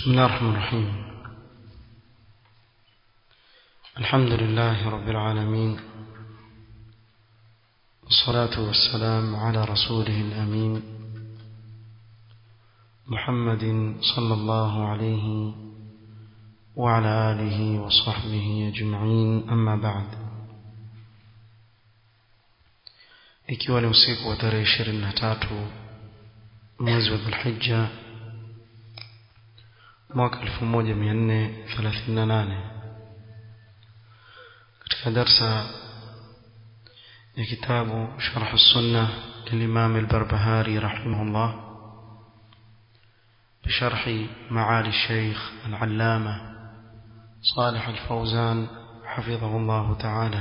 بسم الله الرحمن الرحيم الحمد لله رب العالمين والصلاة والسلام على رسوله الأمين محمد صلى الله عليه وعلى آله وصحبه أجمعين أما بعد ikiwa ni usiku wa tarehe ishirini na tatu mwezi wa dhulhija mwaka elfu moja mia nne thelathini na nane katika darsa ya kitabu sharh sunna للإمام البربهاري رحمه الله بشرح معالي الشيخ العلامة صالح الفوزان حفظه الله تعالى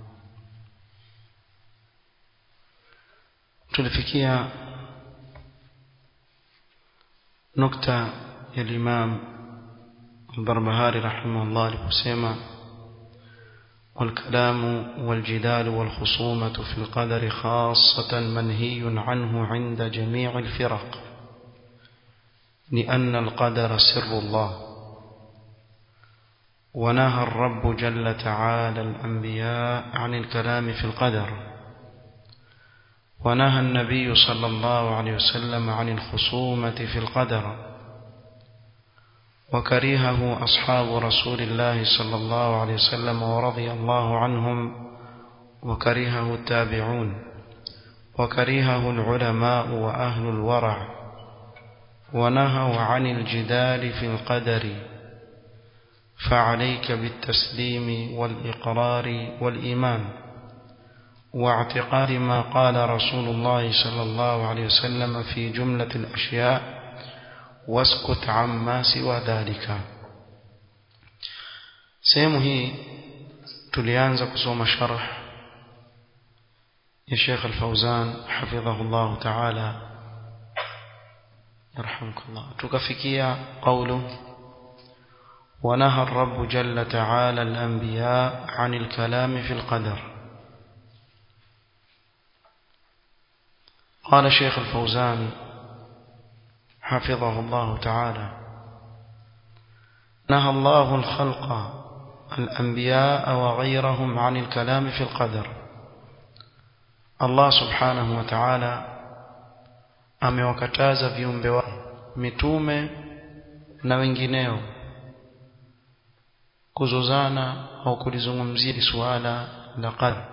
tulifikia nukta ya Imam Al-Barbahari rahimahullah aliposema والكلام والجدال والخصومة في القدر خاصة منهي عنه عند جميع الفرق لأن القدر سر الله ونهى الرب جل تعالى الأنبياء عن الكلام في القدر ونهى النبي صلى الله عليه وسلم عن الخصومة في القدر وكرهه أصحاب رسول الله صلى الله عليه وسلم ورضي الله عنهم وكرهه التابعون وكرهه العلماء وأهل الورع ونهوا عن الجدال في القدر فعليك بالتسليم والإقرار والإيمان واعتقاد ما قال رسول الله صلى الله عليه وسلم في جملة الأشياء واسكت عما سوى ذلك sehemu hii tulianza kusoma sharh ya Sheikh Al-Fauzan hafidhahullah ta'ala yarhamukallah tukafikia qawlu ونهى الرب جل تعالى الأنبياء عن الكلام في القدر قال شيخ الفوزان حفظه الله تعالى نهى الله الخلق الأنبياء وغيرهم عن الكلام في القدر الله سبحانه وتعالى amewakataza viumbe wake mitume na wengineo kuzozana au kulizungumzia suala la qadar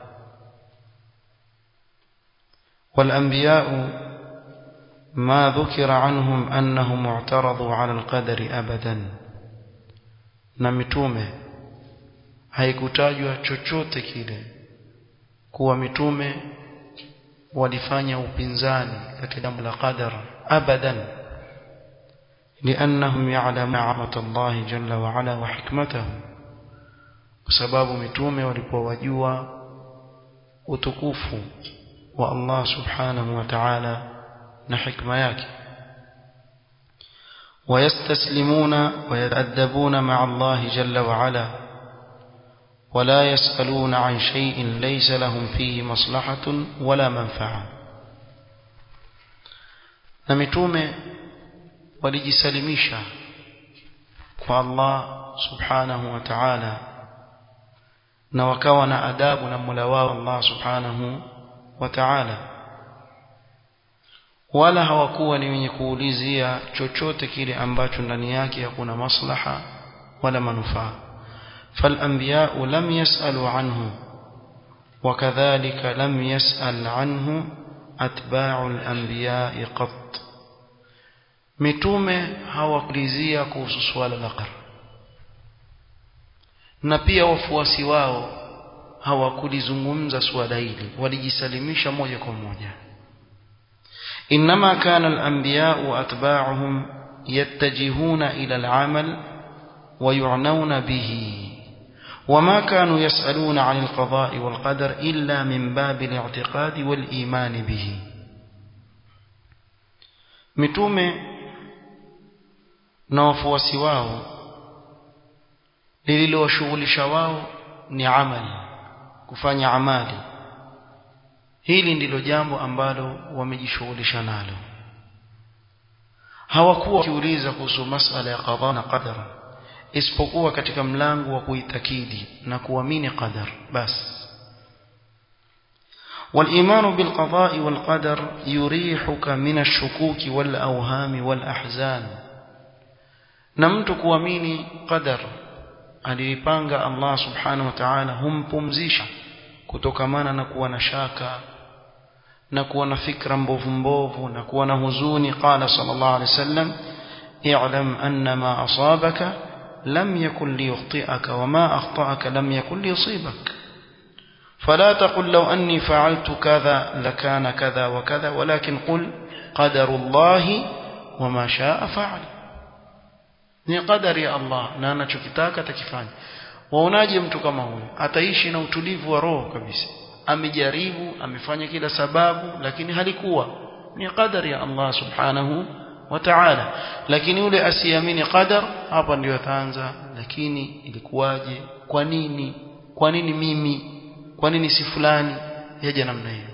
والأنبياء ما ذكر عنهم أنهم اعترضوا على القدر أبدا na mitume haikutajwa chochote kile kuwa mitume walifanya upinzani katika jambo la qadar abadan لأنهم يعلمون عظمة الله جل وعلا وحكمته بسبب متومه walipowajua utukufu wa Allah subhanahu wa ta'ala na hikma yake ويستسلمون ويتأدبون مع الله جل وعلا ولا يسألون عن شيء ليس لهم فيه مصلحة ولا منفعة نمتومه walijisalimisha kwa Allah subhanahu wa ta'ala na wakawa na adabu na Mola wao Allah subhanahu wa ta'ala wala hawakuwa ni wenye kuulizia chochote kile ambacho ndani yake hakuna maslaha wala manufaa فالانبياء لم يسالوا عنه وكذلك لم يسال عنه اتباع الانبياء قط mitume hawakulizia kuhusu swala la qadar na pia wafuasi wao hawakulizungumza swala hili walijisalimisha moja kwa moja inma kana al-anbiya wa atba'uhum yattajihuna ila al-amal wa yu'nauna bihi وما كانوا يسألون عن القضاء والقدر إلا من باب الاعتقاد والإيمان به متومه na wafuasi wao lililowashughulisha wao ni amali kufanya amali hili ndilo jambo ambalo wamejishughulisha nalo hawakuwa wakiuliza kuhusu masala ya qadha na qadar isipokuwa katika mlango wa kuitakidi na kuamini qadar basi والإيمان بالقضاء والقدر يريحك من الشكوك والأوهام والأحزان نمت kuamini qadar alipanga Allah subhanahu wa ta'ala humpumzisha kutokamana na kuwa na shaka na kuwa na fikra mbovu mbovu na kuwa na huzuni qala sallallahu alayhi wasallam i'lam anna ma asabaka lam yakun liyukhti'aka wa ma akhta'aka lam yakun liyusibaka فلا تقل لو أني فعلت كذا لكان كذا وكذا ولكن قل قدر الله وما شاء فعل ni qadari ya Allah na anachokitaka atakifanya waonaje mtu kama huyo ataishi na utulivu wa roho kabisa amejaribu amefanya kila sababu lakini halikuwa ni qadari ya Allah subhanahu wa ta'ala lakini yule asiamini qadar hapa ndio ataanza lakini ilikuwaje kwa nini kwa nini mimi kwa nini si fulani yaje namna hiyo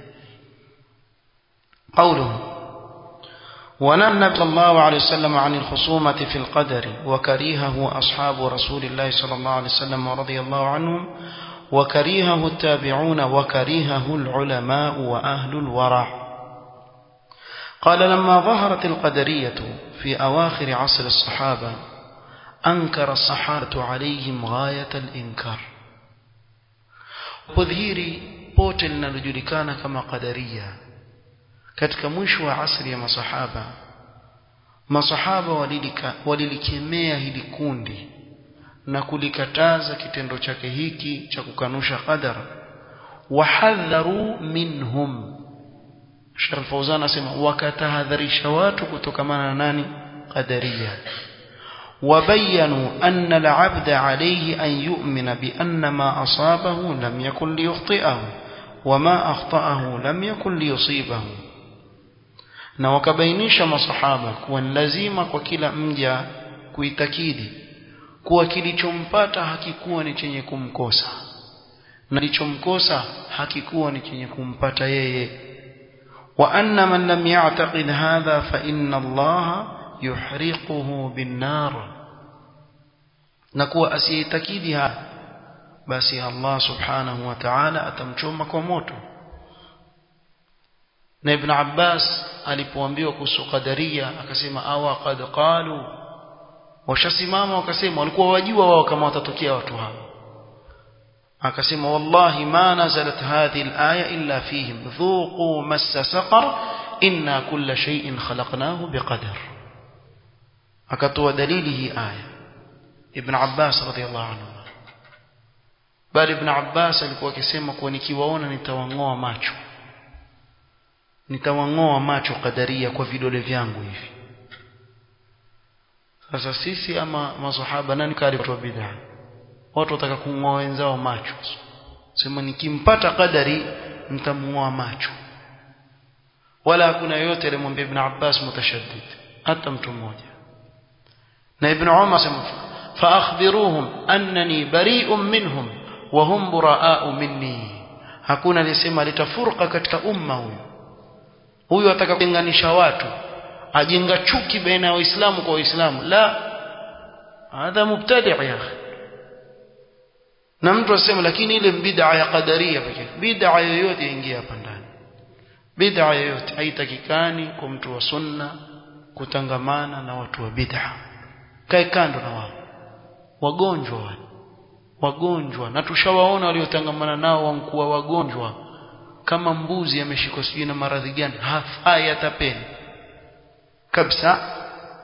قوله ونهى النبي صلى الله عليه وسلم عن الخصومة في القدر وكرهه أصحاب رسول الله صلى الله عليه وسلم ورضي الله عنهم وكرهه التابعون وكرهه العلماء وأهل الورع قال لما ظهرت القدرية في أواخر عصر الصحابة أنكر الصحابة عليهم غاية الإنكار kudhihiri pote linalojulikana kama qadaria katika mwisho wa asri ya masahaba masahaba walilika, walilikemea hili kundi na kulikataza kitendo chake hiki cha kukanusha qadar wahadharu minhum Sheikh Fauzan asema wakatahadharisha watu kutokamana na nani qadaria وبينوا أن العبد عليه أن يؤمن بأن ما أصابه لم يكن ليخطئه وما أخطأه لم يكن ليصيبه na wakabainisha masahaba kuwa ni lazima kwa kila mja kuitakidi kuwa kilichompata hakikuwa ni chenye kumkosa na kilichomkosa hakikuwa ni chenye kumpata yeye wa anna man lam ya'taqid hadha fa inna allaha yuhriquhu binnar na kuwa asiyeitakidi haya basi Allah subhanahu wa ta'ala atamchoma kwa moto na ibn Abbas alipoambiwa kuhusu qadaria akasema awa qad qalu washasimama wakasema walikuwa wajua wao kama watatokea watu hao akasema wallahi ma nazalat hadhihi alaya illa fihim dhuqu massa saqar inna kulla shay'in khalaqnahu biqadar akatoa dalili hii aya ibn Abbas radhiallahu anhu bali ibn Abbas alikuwa akisema kuwa nikiwaona nitawangoa macho nitawangoa macho kadaria kwa vidole vyangu hivi sasa sisi ama masahaba nani kali watu wa bid'a watu wataka kungoa wenzao macho sema nikimpata kadari nitamngoa macho wala hakuna yote alimwambia ibn Abbas mutashaddid hata mtu mmoja na ibn Umar sema fa akhbiruhum annani bari'un minhum wa hum buraa'u minni hakuna alisema litafurqa katika umma huyu huyu ataka kutenganisha watu ajenga chuki baina ya waislamu kwa waislamu la hadha mubtadi' ya akhi na mtu asema lakini ile bid'a ya qadaria pekee bid'a yoyote ingia hapa ndani bid'a yoyote haitakikani kwa mtu wa sunna kutangamana na watu wa bid'a kae kando na wao wagonjwa wale wagonjwa na tushawaona waliotangamana nao wankuwa wagonjwa kama mbuzi ameshikwa sijui na maradhi gani hafai atapeni kabisa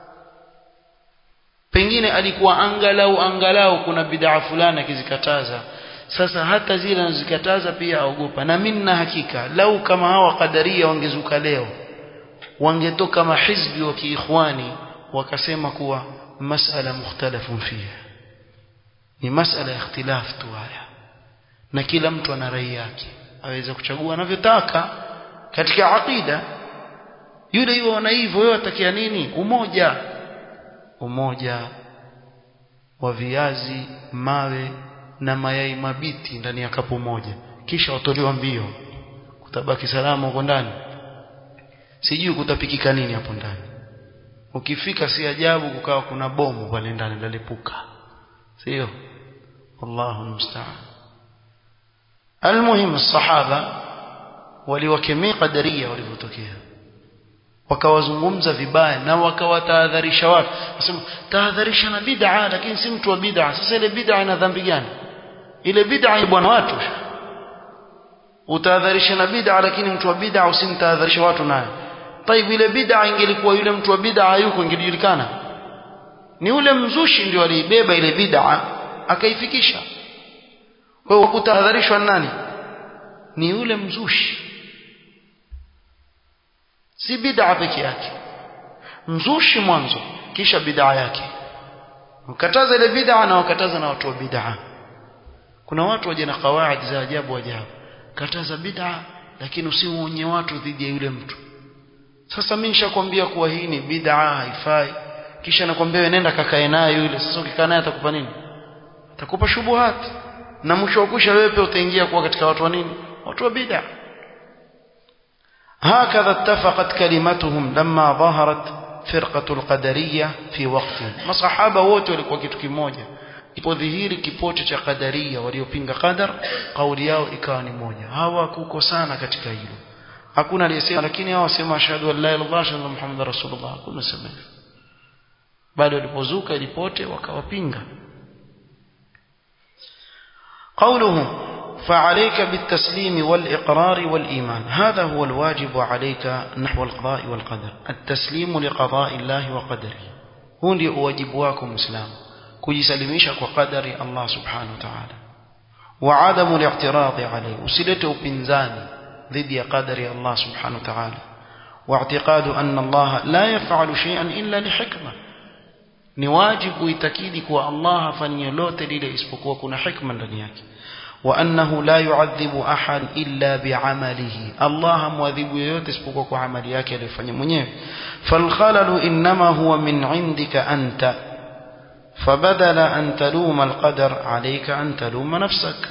pengine alikuwa angalau angalau kuna bid'a fulani akizikataza sasa hata zile anazikataza pia aogopa na mimi na hakika lau kama hawa kadaria wangezuka leo wangetoka mahizbi wa kiikhwani wakasema kuwa masala mukhtalafun fiha ni masala ya ikhtilaf tu haya na kila mtu ana rai yake aweza kuchagua anavyotaka katika aqida yule yuo na hivyo wewe atakia nini umoja umoja wa viazi mawe na mayai mabiti ndani ya kapu moja kisha watolewa mbio kutabaki salama huko ndani sijui kutapikika nini hapo ndani ukifika si ajabu kukawa kuna bomu pale ndani lalipuka sio wallahu musta'an almuhim sahaba waliwakemea qadaria walivyotokea wakawazungumza vibaya na wakawatahadharisha watu nasema tahadharisha na bid'a lakini si mtu wa bid'a sasa ile bid'a ina dhambi gani ile bid'a ni bwana watu utahadharisha na bid'a lakini mtu wa bid'a usimtahadharisha watu nayo طيب ile bid'a ingelikuwa yule mtu wa bid'a yuko ingejulikana ni ule mzushi ndio aliibeba ile bid'a akaifikisha kwa hiyo kutahadharishwa nani ni yule mzushi si bid'a peke yake mzushi mwanzo kisha bid'a yake ukataza ile bid'a na wakataza na watu wa bid'a kuna watu waje na kawaid za ajabu ajabu kataza bid'a lakini usimuonye watu dhidi ya yule mtu sasa mimi nishakwambia kuwa hii ni bid'a haifai kisha nakwambia wewe nenda kakae naye yule sasa ukikaa naye atakupa nini atakupa shubuhat na mwisho wa kusha wewe pia utaingia kuwa katika watu wa nini watu wa bid'a هكذا اتفقت كلمتهم لما ظهرت فرقة القدرية في وقتهم مصحابة wote walikuwa kitu kimoja ilipodhihiri kipote cha qadaria waliopinga qadar kauli yao ikawa ni moja hawakukosana katika hilo hakuna aliyesema lakini hao wasema ashhadu an la ilaha illallah ashhadu anna muhammadar rasulullah hakuna sema hivyo bado walipozuka ilipote wakawapinga قوله فعليك بالتسليم والإقرار والإيمان هذا هو الواجب عليك نحو القضاء والقدر التسليم لقضاء الله وقدره هو ndio wajibu wako muislamu kujisalimisha kwa qadari Allah subhanahu wa ta'ala wa adamu al-i'tirad alayhi usilete upinzani dhidi ya qadari Allah subhanahu wa ta'ala واعتقاد أن الله لا يفعل شيئا إلا لحكمة ni wajibu itakidi kuwa Allah hafanyi lolote lile isipokuwa kuna hikma ndani yake وأنه لا يعذب أحد إلا بعمله الله مواذب yoyote isipokuwa kwa amali yake aliyofanya mwenyewe فالخلل إنما هو من عندك أنت فبدل أن تلوم القدر عليك أن تلوم نفسك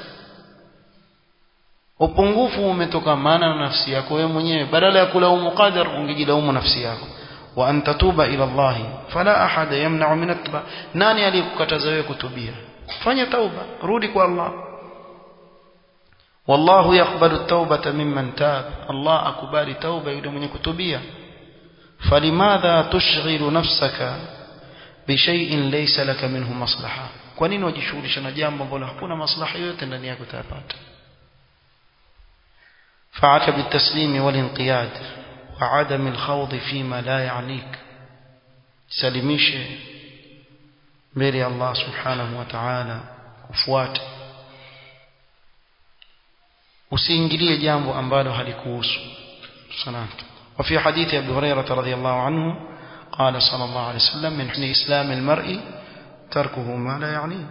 upungufu umetokamana na nafsi yako wewe mwenyewe badala ya kulaumu qadar ungejilaumu nafsi yako wa an tatuba ila Allah fala ahada yamna'u min at nani aliyekukataza wewe kutubia fanya tauba rudi kwa Allah والله يقبل التوبة ممن تاب الله أكبر توبة يدمني كتبية فلماذا تشغل نفسك بشيء ليس لك منه مصلحة kwanini wajishughulisha na jambo ambalo hakuna maslaha yote ndani yako utayapata فعك بالتسليم والانقياد وعدم الخوض فيما لا يعنيك سلميشه mbele Allah subhanahu wa ta'ala ufuate usiingilie jambo ambalo halikuhusu sana وفي حديث أبي هريرة رضي الله عنه قال صلى الله عليه وسلم من حسن إسلام المرء تركه ما لا يعنيه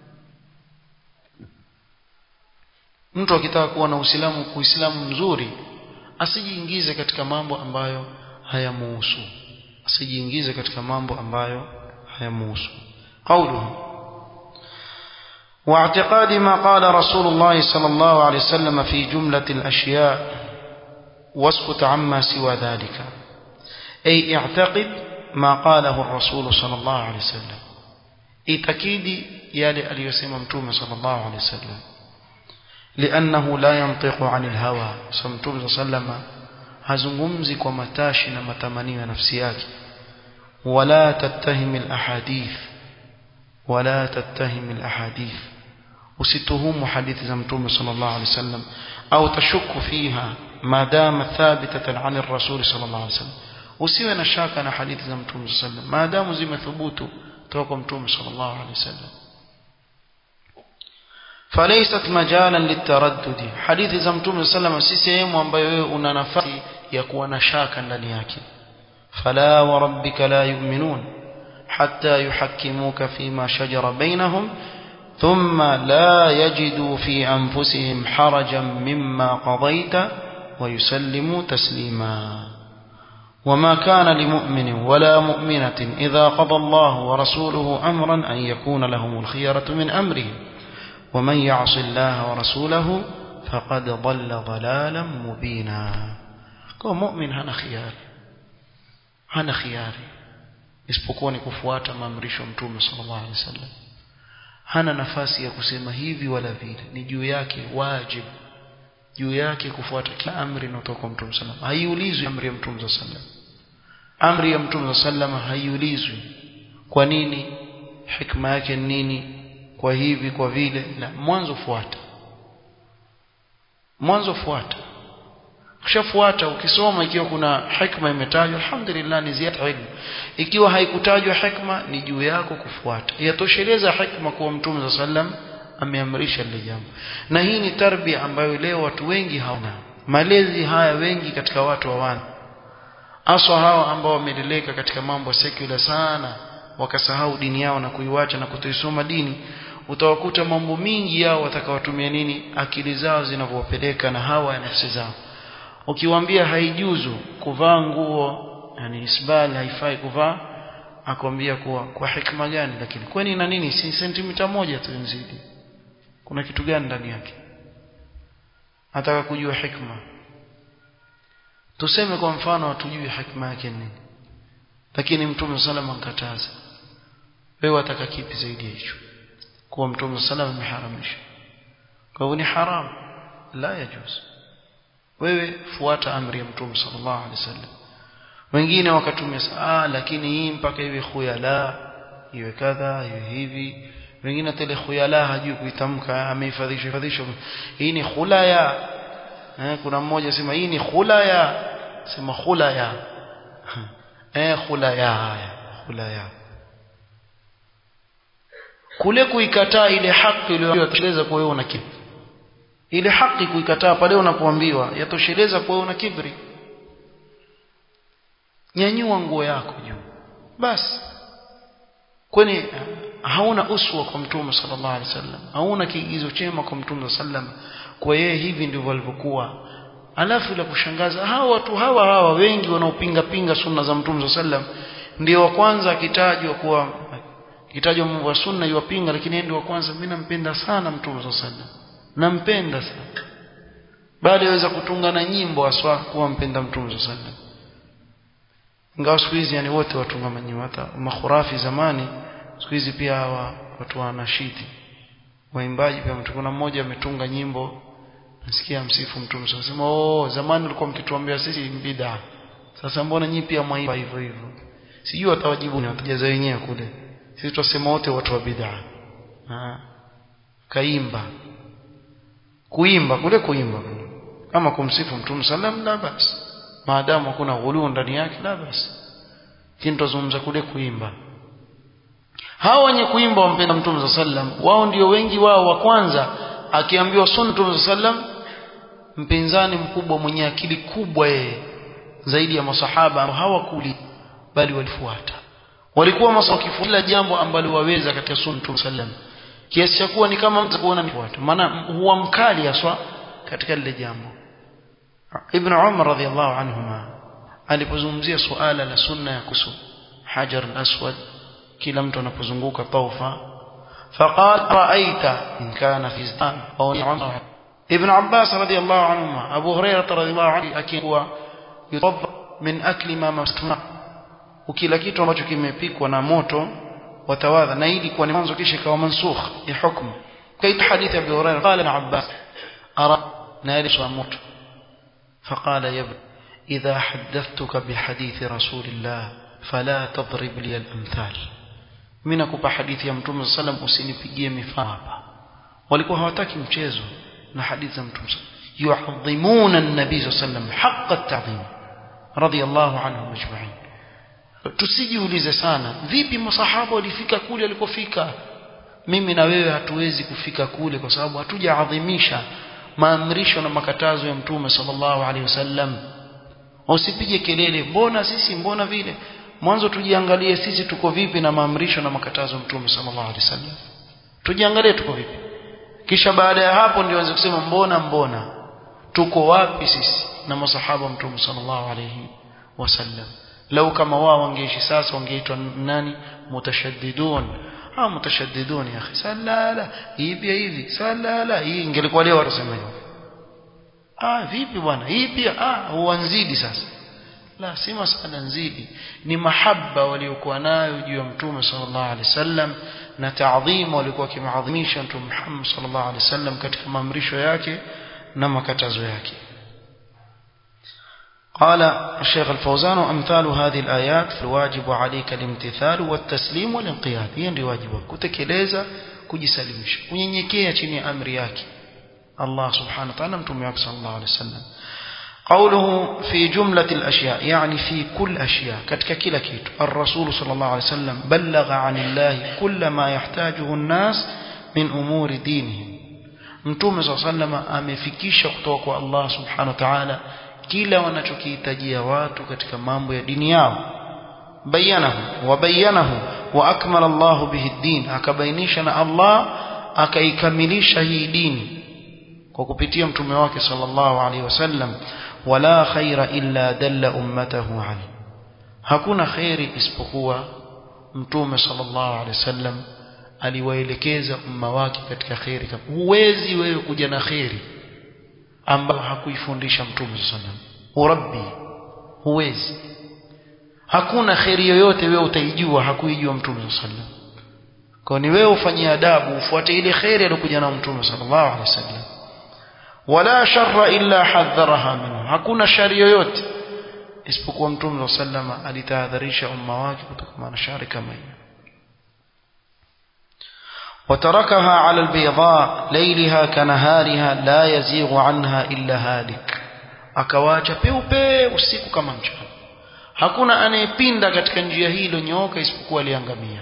mtu akitaka kuwa na uislamu kuislamu mzuri asijiingize katika mambo ambayo hayamuhusu asijiingize katika mambo ambayo hayamuhusu قوله واعتقاد ما قال رسول الله صلى الله عليه وسلم في جملة الأشياء واسكت عما سوى ذلك أي اعتقد ما قاله الرسول صلى الله عليه وسلم اتكيدي يالي اليسيم متوم صلى الله عليه وسلم لأنه لا ينطق عن الهوى سمتوم صلى الله عليه وسلم hazungumzi kwa matashi na matamanio ya nafsi yake wala tattahim alahadith wala tattahim alahadith usituhumu hadithi za mtume sallallahu alaihi wasallam au tashuku fiha maadama thabitatan an ar-rasul sallallahu alaihi wasallam usiwe na shaka na hadithi za mtume sallallahu alaihi wasallam maadamu zimethubutu kutoka kwa mtume sallallahu alaihi wasallam فليست مجالا للتردد حديث za mtume sallam si sehemu ambayo wewe una nafasi ya kuwa na shaka ndani yake fala wa rabbika la yu'minun hatta yuhakkimuka fima shajara bainahum thumma la yajidu fi anfusihim harajan mimma qadayta wa yusallimu taslima وما كان لمؤمن ولا مؤمنة إذا قضى الله ورسوله أمرا أن يكون لهم الخيرة من أمرهم ومن يعص الله ورسوله فقد ضل ضلالا مبينا كو مؤمن هنا خيار هنا خياري isipokuwa ni kufuata maamrisho ya mtume sallallahu alaihi wasallam hana nafasi ya kusema hivi wala vile ni juu yake wajibu juu yake kufuata kila amri inayotoka kwa mtume sallallahu alaihi wasallam haiulizwi amri ya mtume sallallahu alaihi wasallam amri ya mtume sallallahu alaihi wasallam haiulizwi kwa nini hikma yake ni nini kwa hivi kwa vile la mwanzo fuata mwanzo fuata ukishafuata ukisoma ikiwa kuna hikma imetajwa alhamdulillah ni ziada ilmu ikiwa haikutajwa hikma ni juu yako kufuata yatosheleza hikma kwa mtume sallam ameamrisha lile jambo na hii ni tarbia ambayo leo watu wengi hawana malezi haya wengi katika watu hawana aswa hawa ambao wameleleka katika mambo secular sana wakasahau dini yao na kuiwacha na kutoisoma dini utawakuta mambo mingi yao watakawatumia nini akili zao zinavyowapeleka na hawa ya nafsi zao ukiwaambia haijuzu kuvaa nguo yani isbal haifai kuvaa akwambia kuwa kwa hikma gani lakini kwani na nini si sentimita moja tu nzidi kuna kitu gani ndani yake nataka kujua hikma tuseme kwa mfano hatujui hikma yake nini lakini mtume salama ankataza wewe wataka kipi zaidi ya hicho kuwa mtume salama ameharamisha kwa hivyo ni haram la yajuz wewe fuata amri ya mtume sallallahu alaihi wasallam wengine wakatumia ah lakini hii mpaka iwe khuyala iwe kadha iwe hivi wengine tele khuyala hajui kuitamka amehifadhisha hifadhisha hii ni khulaya eh kuna mmoja sema hii ni khulaya sema khulaya eh khulaya haya khulaya kule kuikataa ile haki iliyoteleza kwa wewe una kibri ile haki kuikataa pale unapoambiwa yatosheleza kwa wewe una kibri nyanyua nguo yako juu basi kwani hauna uswa kwa mtume sallallahu alaihi wasallam hauna kiigizo chema kwa mtume sallam kwa yeye hivi ndivyo alivyokuwa alafu la kushangaza hawa watu hawa hawa wengi wanaopinga pinga sunna za mtume sallam ndio wa kwanza akitajwa kuwa kitajwa mambo ya sunna yuwapinga lakini ndio wa kwanza mimi nampenda sana mtume sallam nampenda sana bali aweza kutunga na nyimbo aswa kuwa mpenda mtume sallam ingawa siku hizi yani wote watunga manyimbo hata makhurafi zamani siku hizi pia hawa watu wa nashidi waimbaji pia mtu kuna mmoja ametunga nyimbo nasikia msifu mtume sema oh zamani ulikuwa mkituambia sisi bid'a sasa mbona nyinyi pia mwaimba hivyo hivyo sijui watawajibu ni watajaza wenyewe kule sisi tutasema wote watu wa bid'a kaimba kuimba kule kuimba kama kumsifu mtume sallam la basi maadamu hakuna ghuluu ndani yake la basi lakini tuzungumza kule kuimba hao wenye kuimba wampenda mtume sallam wao ndio wengi wao wa kwanza akiambiwa sunna mtume sallam mpinzani mkubwa mwenye akili kubwa yeye zaidi ya masahaba hawakuli bali walifuata walikuwa masakifuila jambo ambalo waweza katika sunna mtume sallam kiasi cha kuwa ni kama mtu kuona nifuata maana huwa mkali aswa katika lile jambo ibn umar radhiallahu anhuma alipozungumzia suala la sunna ya kusu hajar al-aswad kila mtu anapozunguka taufa فقال رأيت إن كان في زمان أو عمر ابن عباس رضي الله عنهما أبو هريرة رضي الله عنه أكيد هو يطبق من أكل ما مسمع وكلا kitu ambacho kimepikwa na moto watawadha na ili kwa mwanzo kisha ikawa mansukh ya hukumu kaita hadithi ya Abu Hurairah qala ibn Abbas ara nalish moto فقال يا ابن إذا حدثتك بحديث رسول الله فلا تضرب لي الأمثال mimi nakupa hadithi ya mtume sallam usinipigie mifano hapa walikuwa hawataki mchezo na hadithi za mtume yu'adhimuna an-nabii sallam haqqa at-ta'zim radiyallahu anhum ajma'in tusijiulize sana vipi masahaba walifika kule alikofika mimi na wewe hatuwezi kufika kule kwa sababu hatujaadhimisha maamrisho na makatazo ya mtume sallallahu alaihi wasallam usipige kelele mbona sisi mbona vile mwanzo tujiangalie sisi tuko vipi na maamrisho na makatazo ya mtume sallallahu alaihi wasallam tujiangalie tuko vipi kisha baada ya hapo ndio anze kusema mbona mbona tuko wapi sisi na masahaba mtume sallallahu alaihi wasallam lau kama wao wangeishi sasa wangeitwa nani mutashaddidun ah mutashaddidun ya akhi salala hii pia hivi salala hii ingelikuwa leo watasema hivyo ah vipi bwana hii pia ah uanzidi sasa la si masala nzidi ni mahaba waliokuwa nayo juu ya mtume sallallahu alaihi wasallam na taadhimu walikuwa kimaadhimisha mtume Muhammad sallallahu alaihi wasallam katika maamrisho yake na makatazo yake قال الشيخ الفوزان أمثال هذه الآيات فالواجب عليك الامتثال والتسليم والانقياد هي ndio wajibu kutekeleza kujisalimisha kunyenyekea chini ya amri yake Allah subhanahu wa ta'ala mtume wake sallallahu alaihi wasallam قوله في جملة الأشياء يعني في كل أشياء كتك كلا كيت الرسول صلى الله عليه وسلم بلغ عن الله كل ما يحتاجه الناس من أمور دينهم mtume صلى الله عليه وسلم amefikisha kutoka kwa Allah subhanahu wa ta'ala kila wanachokihitajia watu katika mambo ya dini yao bayanahu wa bayanahu wa akmala Allah bihi din akabainisha na Allah akaikamilisha hii dini kwa kupitia mtume wake sallallahu alaihi wasallam wala khaira illa dalla ummatahu alayhi hakuna khairi isipokuwa mtume sallallahu alaihi wasallam aliwaelekeza umma wake katika khairi huwezi wewe kuja na khairi ambayo hakuifundisha mtume sallallahu urabbi huwezi hakuna khairi yoyote wewe utaijua hakuijua mtume sallallahu kwa ni wewe ufanyie adabu ufuate ile khairi aliyokuja na mtume sallallahu alaihi wasallam wala sharra illa hadharaha minhu hakuna shari yoyote isipokuwa mtume sallama alitahadharisha umma wake kutokana na shari kama hiyo وتركها على البيضاء ليلها كنهارها لا يزيغ عنها إلا هالك akawacha peupe usiku kama mchana hakuna anayepinda katika njia hii iliyonyooka isipokuwa aliangamia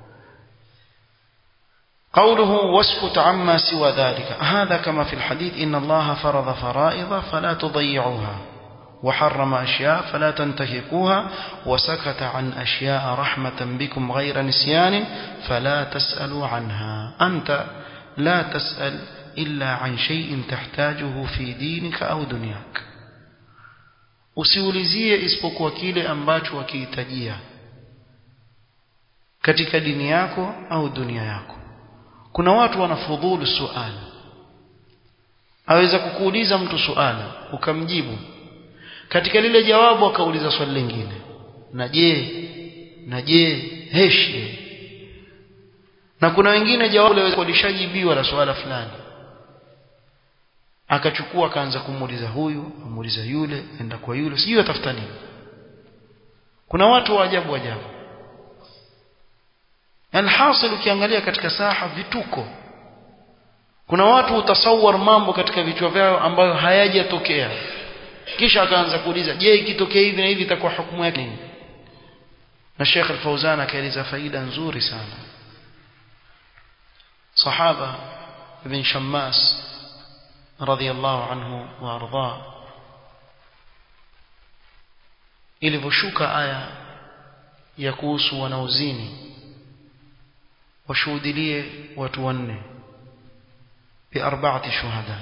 قوله واسكت عما سوى ذلك هذا كما في الحديث إن الله فرض فرائض فلا تضيعوها وحرم أشياء فلا تنتهكوها وسكت عن أشياء رحمة بكم غير نسيان فلا تسألوا عنها أنت لا تسأل إلا عن شيء تحتاجه في دينك أو دنياك usiulizie isipokuwa kile ambacho wakihitajia katika dini yako au dunia yako kuna watu wanafudhulu suala aweza kukuuliza mtu suala ukamjibu katika lile jawabu akauliza swali lingine na je na je heshi na kuna wengine jawabu lishajibiwa la swala fulani akachukua akaanza kumuuliza huyu amuuliza yule enda kwa yule sijui atafuta nini kuna watu wa ajabu ajabu alhasil ukiangalia katika saha vituko kuna watu utasawar mambo katika vichwa vyao ambayo hayajatokea kisha akaanza kuuliza je ikitokea hivi na hivi itakuwa hukumu yake nini na Sheikh Al-Fauzan akaeleza faida nzuri sana sahaba ibn Shammas radhiyallahu anhu wa arda ilivyoshuka aya ya kuhusu wanaozini washuhudilie watu wanne bi arba'ati shuhada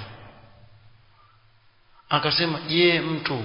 akasema je mtu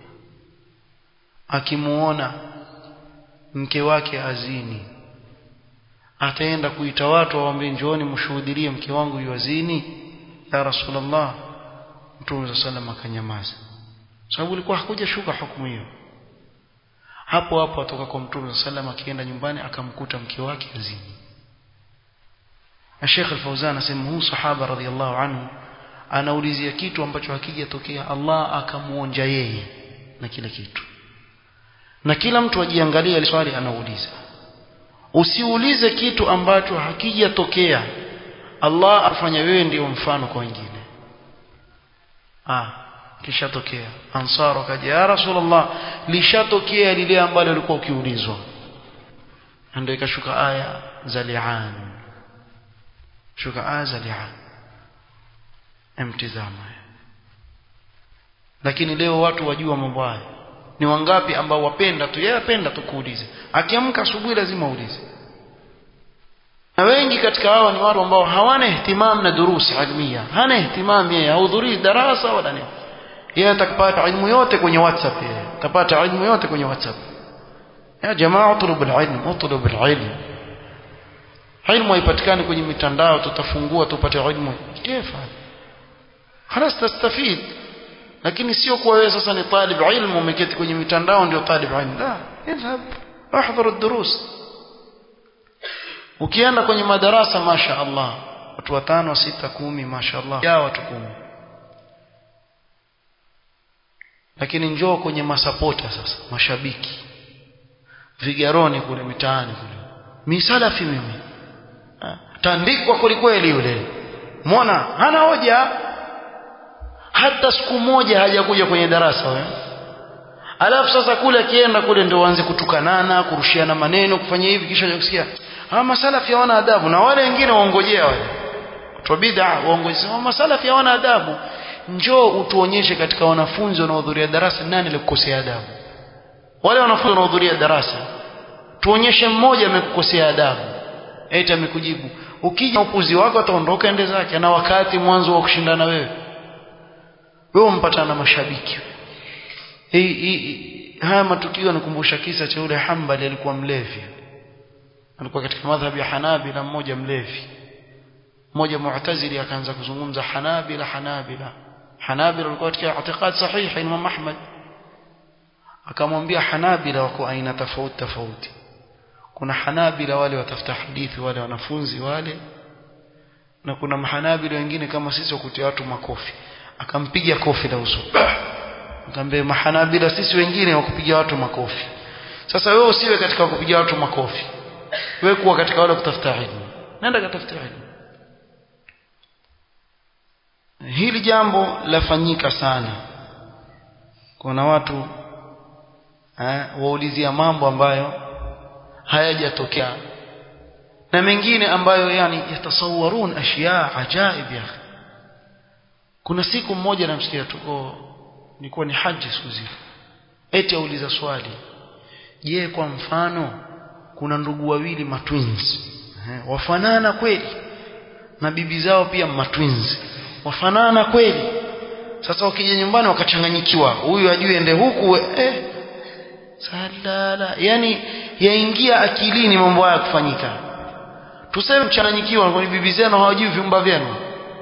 akimuona mke wake azini ataenda kuita watu waambie njooni mshuhudilie mke wangu yuazini ya rasulullah mtume sallam akanyamaza sababu ilikuwa hakuja shuka hukumu hiyo hapo hapo atoka kwa mtume sallam akienda nyumbani akamkuta mke wake azini Sheikh Al-Fauzan asema huyu sahaba radhiallahu anhu anaulizia kitu ambacho hakijatokea Allah akamuonja yeye na kile kitu na kila mtu ajiangalie ile swali anauliza usiulize kitu ambacho hakijatokea Allah afanya wewe ndio mfano kwa wengine ah kishatokea ansar wakaja ya rasulullah lishatokea lile ambalo ulikuwa ukiulizwa ndio ikashuka aya za li'an shuka aya za li'an emtizama lakini leo watu wajua mambo haya ni wangapi ambao wapenda tu yeye apenda tu kuuliza akiamka asubuhi lazima uulize na wengi katika hao ni watu ambao hawana ihtimam na durusi ilmia hana ihtimam yeye hahudhurii darasa wala nini yeye atakapata ilmu yote kwenye whatsapp yeye atapata ilmu yote kwenye whatsapp ya jamaa utlub alilm utlub alilm ilmu haipatikani kwenye mitandao tutafungua tupate ilmu kifa خلاص تستفيد lakini sio kuwa wewe sasa ni talib ilmu umeketi kwenye mitandao ndio talib ilmu la idhhab ahdhur ad-durus ukienda kwenye madarasa masha Allah watu watano sita kumi masha Allah ya watu kumi lakini njoo kwenye masapota sasa mashabiki vigaroni kule mitaani kule mi salafi mimi tandikwa kwelikweli yule muona hana hoja hata siku moja hajakuja kwenye darasa wewe alafu sasa kule akienda kule ndio waanze kutukanana kurushiana maneno kufanya hivi kisha kusikia hawa masalafi hawana adabu na wale wengine waongojea wale watu bid'a waongojea masalafi hawana adabu njoo utuonyeshe katika wanafunzi wanaohudhuria darasa nani alikukosea adabu wale wanafunzi wanaohudhuria darasa tuonyeshe mmoja amekukosea adabu eti amekujibu ukija upuzi wako ataondoka ende zake na wakati mwanzo wa kushindana wewe wewe umpatana na mashabiki hii haya matukio yanakumbusha kisa cha yule Hanbali alikuwa mlevi alikuwa katika madhhabi ya Hanabila mmoja mlevi mmoja Mu'tazili akaanza kuzungumza Hanabila Hanabila Hanabila walikuwa katika itikad sahihi Imam Ahmad akamwambia Hanabila wako aina tofauti tofauti kuna Hanabila wale watafuta hadithi wale wanafunzi wale na kuna mahanabila wengine kama sisi wakutia watu makofi akampiga kofi la uso akamwambia mahanabila sisi wengine wakupiga watu makofi sasa wewe usiwe katika kupiga watu makofi wewe kuwa katika wale kutafuta ilmu nenda katafuta ilmu hili jambo lafanyika sana kuna watu eh, waulizia mambo ambayo hayajatokea na mengine ambayo yani yatasawarun ashya ajaib ya kuna siku mmoja namsikia tuko nilikuwa ni haji siku zile eti auliza swali je kwa mfano kuna ndugu wawili matwins eh, wafanana kweli na bibi zao pia matwins wafanana kweli sasa wakija nyumbani wakachanganyikiwa huyu ajue ende huku eh salala yani yaingia akilini mambo haya kufanyika tuseme mchanganyikiwa kwa bibi zenu hawajui vyumba vyenu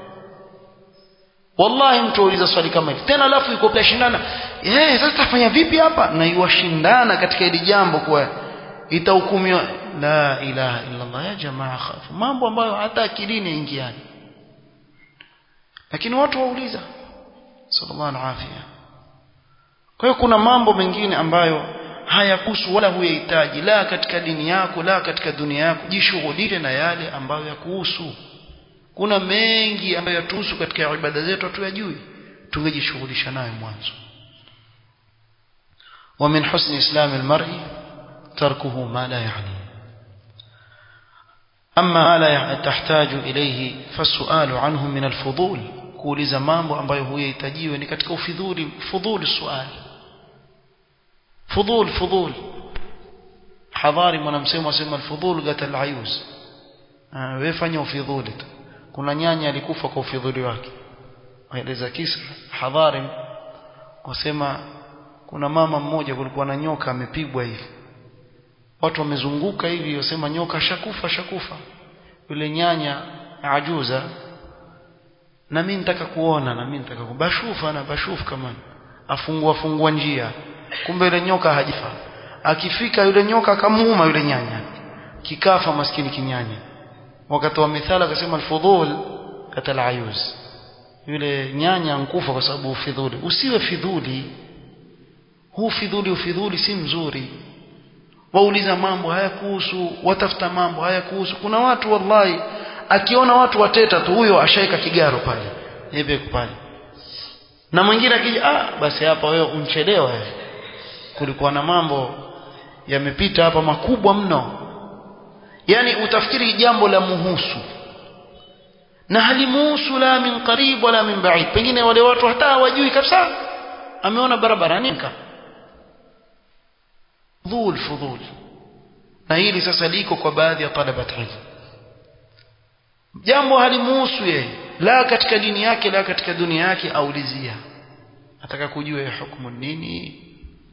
wallahi mtu auliza swali kama hili tena alafu yuko pia shindana eh sasa tafanya vipi hapa na yuwashindana katika hili jambo kwa itahukumiwa la ilaha illa Allah ya jamaa khafu mambo ambayo hata akilini yaingiani lakini watu wauliza sallallahu alaihi kwa hiyo kuna mambo mengine ambayo hayakuhusu wala huyahitaji la katika dini yako la katika dunia yako jishughulishe na yale ambayo yakuhusu kuna mengi ambayo yatuhusu katika ibada zetu hatuyajui tungejishughulisha nayo mwanzo ومن حسن إسلام المرء تركه ما لا يعنيه أما ما لا تحتاج إليه فالسؤال عنه من الفضول kuuliza mambo ambayo huyahitajiwe ni katika ufidhuli fudhuli swali fudhul fudhul hadhari mwanamsemo asema alfudhul gatal ayuz wewe fanya ufidhuli tu kuna nyanya alikufa kwa ufidhuli wake waeleza kisa hadhari wasema kuna mama mmoja kulikuwa na nyoka amepigwa hivi watu wamezunguka hivi wasema nyoka shakufa shakufa yule nyanya ajuza na mimi nitaka kuona na mimi nitaka kubashufa na bashufu kama afungua fungua njia kumbe yule nyoka hajifa akifika yule nyoka akamuuma yule nyanya kikafa maskini kinyanya wakatoa mithala akasema alfudhul katal ayuz yule nyanya nkufa kwa sababu ufidhuli usiwe fidhuli huu fidhuli ufidhuli si mzuri wauliza mambo hayakuhusu watafuta mambo hayakuhusu kuna watu wallahi akiona watu wateta tu huyo ashaika kigaro pale yeye pale na mwingine akija ah basi hapa wewe unchelewa wewe kulikuwa na mambo yamepita hapa makubwa mno yani utafikiri jambo la muhusu na halimuhusu la min qarib wala min ba'id pengine wale watu hata hawajui kabisa ameona barabarani dhul fudhul na hili sasa liko kwa baadhi ya talabat ilm jambo halimuhusu yeye la katika dini yake la katika dunia yake aulizia ataka kujua hukumu nini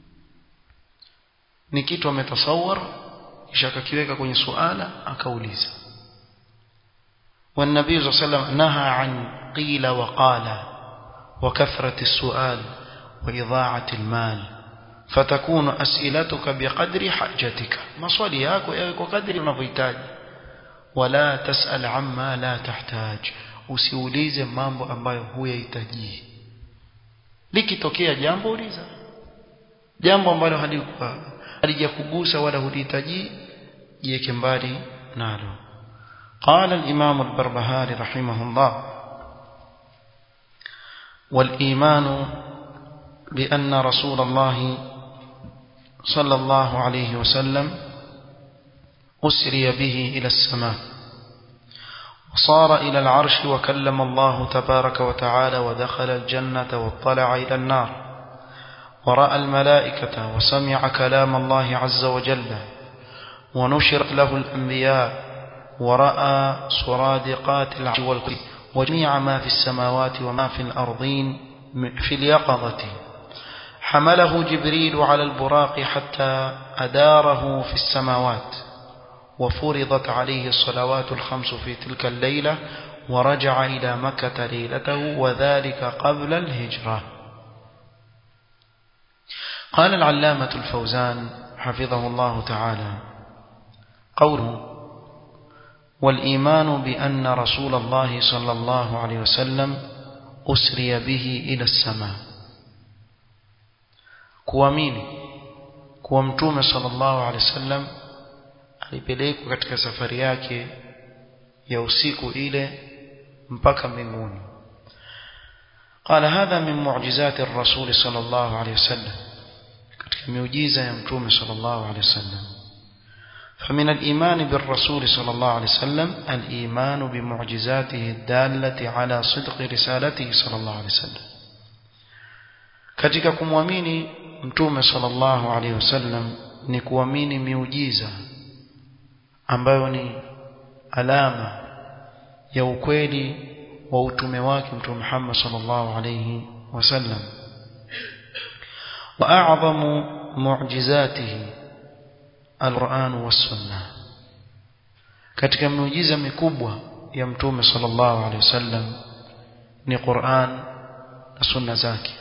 ni kitu ametasawar kisha akakiweka kwenye suala akauliza والنبي صلى الله عليه وسلم نهى عن قيل وقال وكثرة السؤال وإضاعة المال فتكون أسئلتك بقدر حاجتك مصولي yako yawe kwa kadri unavyohitaji wala tasal amma la tahtaj usiulize mambo ambayo huyahitaji likitokea jambo uliza jambo ambalo halikuwa halijakugusa wala hulihitaji jiweke mbali nalo قال الإمام البربهاري رحمه الله والإيمان بأن رسول الله صلى الله عليه وسلم أسري به إلى السماء وصار إلى العرش وكلم الله تبارك وتعالى ودخل الجنة واطلع إلى النار ورأى الملائكة وسمع كلام الله عز وجل ونشرت له الأنبياء ورأى سرادقات العرش والكرسي وجميع ما في السماوات وما في الأرضين في اليقظة حمله جبريل على البراق حتى أداره في السماوات وفرضت عليه الصلوات الخمس في تلك الليلة ورجع إلى مكة ليلته وذلك قبل الهجرة قال العلامة الفوزان حفظه الله تعالى قوله والإيمان بأن رسول الله صلى الله عليه وسلم أسري به إلى السماء kuamini kuwa mtume sallallahu alaihi wasallam alipelekwa katika safari yake ya usiku ile mpaka mbinguni قال هذا من معجزات الرسول صلى الله عليه وسلم katika miujiza ya mtume صلى الله عليه وسلم فمن الإيمان بالرسول صلى الله عليه وسلم الإيمان بمعجزاته الدالة على صدق رسالته صلى الله عليه وسلم katika kumwamini mtume sallallahu alaihi wasallam ni kuamini miujiza ambayo ni alama ya ukweli wa utume wake mtume Muhammad sallallahu alaihi wasallam wa a'zamu mu'jizatihi alquran was-sunnah katika miujiza mikubwa ya mtume sallallahu alaihi wasallam ni Qur'an na sunna zake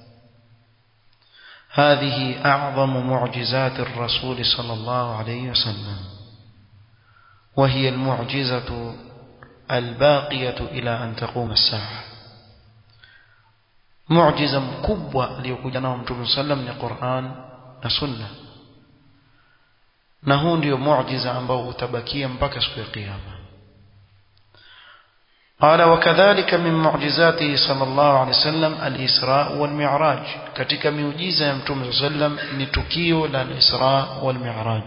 هذه أعظم معجزات الرسول صلى الله عليه وسلم وهي المعجزة الباقية إلى أن تقوم الساعة معجزة مكبوة ليكون نوم صلى الله عليه وسلم القرآن نسنة نهون ديو معجزة أنبو تبكيا مبكى سوى القيامة قال وكذلك من معجزاته صلى الله عليه وسلم الإسراء والمعراج katika miujiza ya mtume صلى الله عليه وسلم ni tukio la al-Isra wal Mi'raj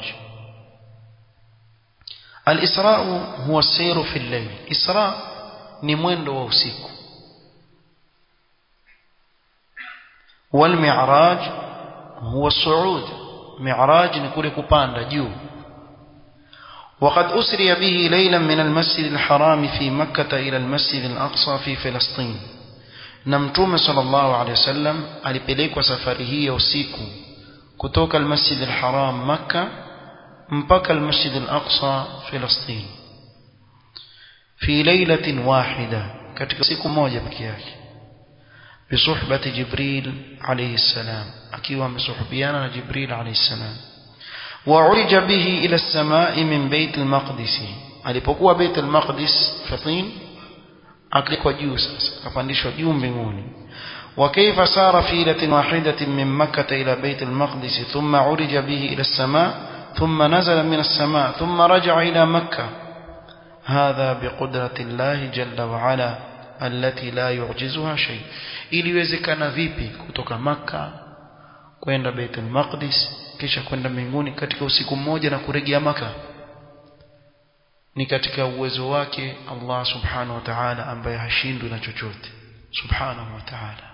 al-Isra huwa sayru fi al-layl Isra ni mwendo wa usiku wal Mi'raj huwa suud Mi'raj ni kule kupanda juu وقد أسري به ليلا من المسجد الحرام في مكة إلى المسجد الأقصى في فلسطين نمتوم صلى الله عليه وسلم alipelekwa safari hii ya usiku kutoka المسجد الحرام مكة mpaka المسجد الأقصى فلسطين في ليلة واحدة katika siku moja pekee yake بصحبة جبريل عليه السلام akiwa amesuhubiana na Jibril عليه السلام وعرج به إلى السماء من بيت المقدس alipokuwa بيت المقدس فطين aklikwa juu sasa akapandishwa juu mbinguni وكيف سار في ليلة واحدة من مكة إلى بيت المقدس ثم عرج به إلى السماء ثم نزل من السماء ثم رجع إلى مكة هذا بقدرة الله جل وعلا التي لا يعجزها شيء iliwezekana vipi kutoka maka kwenda Baitul Maqdis kisha kwenda mbinguni katika usiku mmoja na kurejea maka ni katika uwezo wake Allah subhanahu wa ta'ala ambaye hashindwi na chochote subhanahu wa ta'ala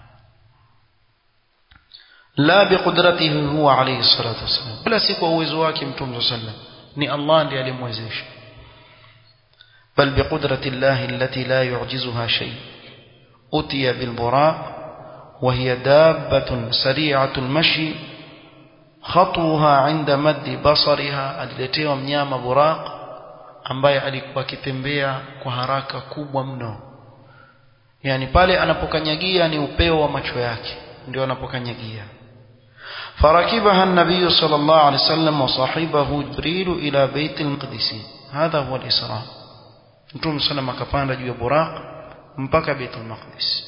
la biqudratihi huwa alayhi salatu wasallam bila si kwa uwezo wake mtume sallam ni Allah ndiye alimwezesha bal biqudrati Allah allati la yu'jizuha shay utiya bil buraq وهي دابة سريعة المشي خطوها عند مد بصرها aliletewa mnyama buraq ambaye alikuwa akitembea kwa haraka kubwa mno yani pale anapokanyagia ni upeo wa macho yake ndio anapokanyagia فركبها النبي صلى الله عليه وسلم وصاحبه جبريل إلى بيت المقدس هذا هو الإسراء نتوم سلم akapanda juu ya buraq mpaka بيت المقدس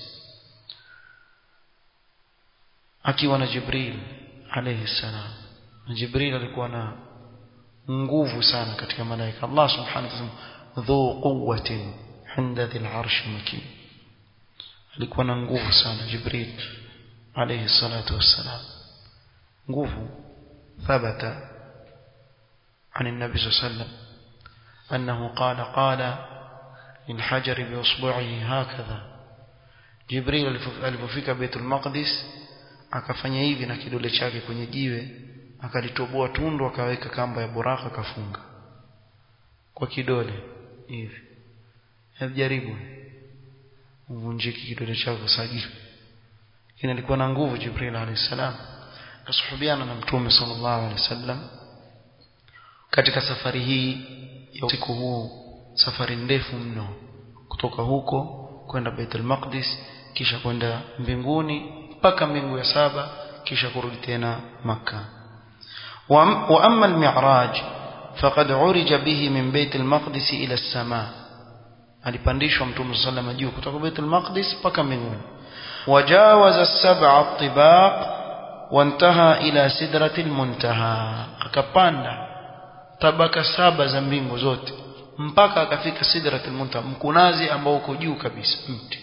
akiwa na Jibril alayhi salam na Jibril alikuwa na nguvu sana katika malaika Allah subhanahu wa ta'ala dhu quwwatin inda dhil arsh makin alikuwa na nguvu sana Jibril alayhi salatu wassalam nguvu ثبت عن النبي صلى الله عليه وسلم أنه قال قال للحجر بأصبعه هكذا جبريل alipofika Baitul Maqdis akafanya hivi na kidole chake kwenye jiwe akalitoboa tundu akaweka kamba ya buraka akafunga kwa kidole hivi hebu jaribu uvunjike kidole chako sagifu lakini alikuwa na nguvu Jibril alayhi salam kasuhubiana na mtume sallallahu alaihi wasallam katika safari hii ya usiku huu safari ndefu mno kutoka huko kwenda Baitul Maqdis kisha kwenda mbinguni mpaka mbingu ya saba kisha kurudi tena Makka wa amma al-mi'raj faqad urija bihi min Bait al-Maqdis ila as-sama alipandishwa mtume sallallahu alayhi juu kutoka Bait al-Maqdis mpaka mbinguni wajawaza as-sab'a at-tibaq wantaha ila sidratil muntaha akapanda tabaka saba za mbingu zote mpaka akafika sidratil muntaha mkunazi ambao uko juu kabisa mti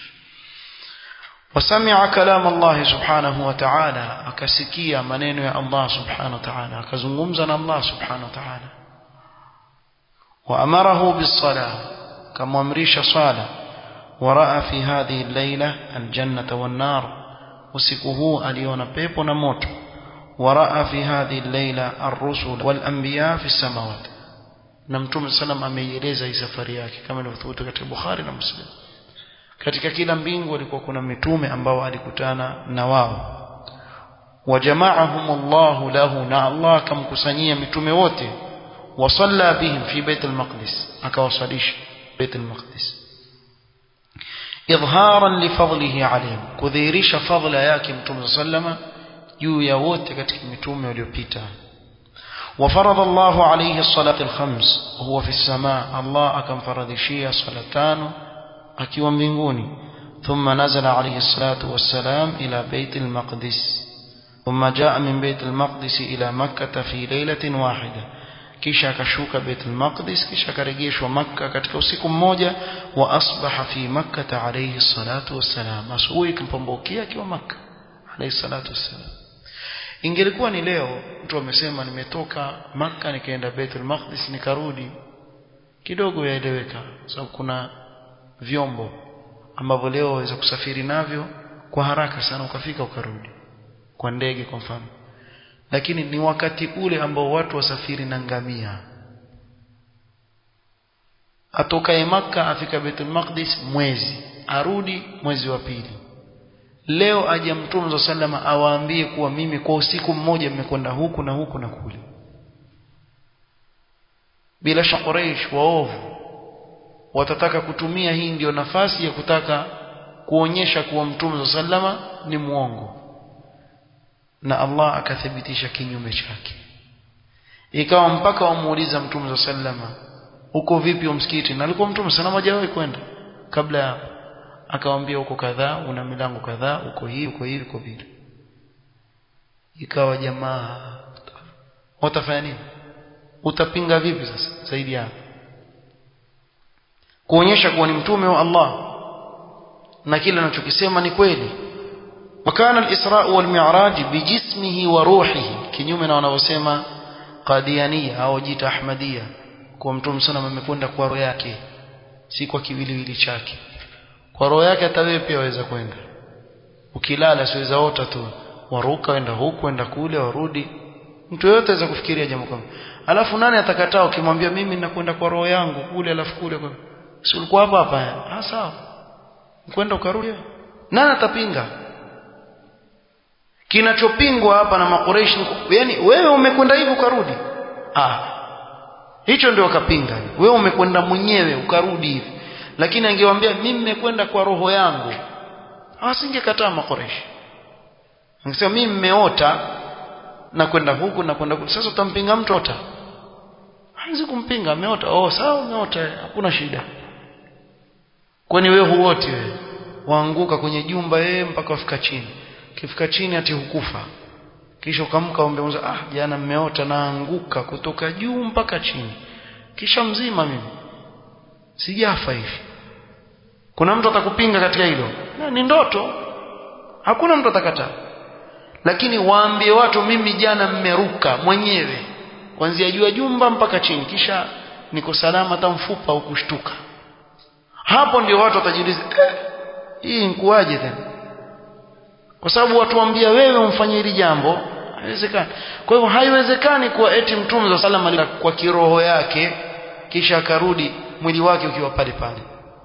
وسمع كلام الله سبحانه وتعالى akasikia maneno ya Allah subhanahu wa ta'ala akazungumza na Allah subhanahu wa ta'ala وامره بالصلاه كما امرش صلاه وراى في هذه الليله الجنه والنار usiku huu aliona pepo na moto waraa fi hadhihi llaila ar-rusul wal anbiya fi samawati na mtume sallam ameieleza hii safari yake kama ilivyothubutu katika Bukhari na Muslim katika kila mbingu alikuwa kuna mitume ambao alikutana na wao wajamaahum Allah lahu na Allah akamkusanyia mitume wote wasalla bihim fi bait al-maqdis akawasalisha bait al-maqdis idharan lifadlihi alayhim kudhihirisha fadhila yake mtume sallama juu ya wote katika mitume waliopita وفرض الله عليه الصلاة الخمس وهو في السماء الله أكم فرضشية صلاتان أكي ومبنغوني ثم نزل عليه الصلاة والسلام إلى بيت المقدس ثم جاء من بيت المقدس إلى مكة في ليلة واحدة kisha akashuka Baitul Maqdis kisha akarejeshwa Makka katika usiku mmoja wa asbaha fi Makkah alayhi salatu wassalam asubuhi kumpombokia akiwa Makka alayhi salatu wassalam ingelikuwa ni leo mtu amesema nimetoka Makka nikaenda Baitul Maqdis nikarudi kidogo yaeleweka sababu kuna vyombo ambavyo leo waweza kusafiri navyo kwa haraka sana ukafika ukarudi kwa ndege kwa mfano lakini ni wakati ule ambao watu wasafiri na ngamia atokaye maka afika Baitul Maqdis mwezi arudi mwezi wa pili leo aje mtume sallama awaambie kuwa mimi kwa usiku mmoja nimekwenda huku na huku na kule bila shaka Quraysh waovu watataka kutumia hii ndio nafasi ya kutaka kuonyesha kuwa mtume sallama ni muongo na Allah akathibitisha kinyume chake ikawa mpaka wamuuliza mtume sallama uko vipi msikiti na alikuwa mtume sana hajawahi kwenda kabla ya akamwambia uko kadhaa una milango kadhaa uko hivi uko hivi uko vile ikawa jamaa watafanya nini utapinga vipi sasa zaidi ya kuonyesha kuwa ni mtume wa Allah na kile anachokisema ni kweli وكان الإسراء والمعراج بجسمه وروحه kinyume na wanavyosema qadiania au jita ahmadia kwa mtume sana amekwenda kwa roho yake si kwa kiwiliwili chake kwa roho yake hata wewe pia waweza kwenda ukilala siweza ota tu waruka wenda huku wenda kule warudi mtu yote aweza kufikiria jambo kama alafu nani atakataa ukimwambia mimi ninakwenda kwa roho yangu kule alafu kule kwa si ulikuwa hapa hapa ah sawa kwenda ukarudi nani atapinga kinachopingwa hapa na makureishi yani wewe umekwenda hivi ukarudi ah hicho ndio wakapinga wewe umekwenda mwenyewe ukarudi hivi lakini angewaambia mimi nimekwenda kwa roho yangu asingekataa makoreshi angesema mimi nimeota na kwenda huku na kwenda huku sasa utampinga mtu ota hawezi kumpinga ameota oh sawa umeota hakuna shida kwani wewe huoti wewe waanguka kwenye jumba yeye mpaka wafika chini kifika chini ati hukufa kisha ukamka umbe ah jana mmeota naanguka kutoka juu mpaka chini kisha mzima mimi sijafa hivi kuna mtu atakupinga katika hilo na, ni ndoto hakuna mtu atakataa lakini waambie watu mimi jana mmeruka mwenyewe kuanzia juu ya jumba mpaka chini kisha niko salama hata mfupa ukushtuka hapo ndio watu watajiuliza eh, hii nikuaje tena kwa sababu watu waambia wewe umfanye hili jambo haiwezekani kwa hivyo haiwezekani kuwa eti mtume za salama kwa kiroho yake kisha akarudi mwili wake ukiwa pale pale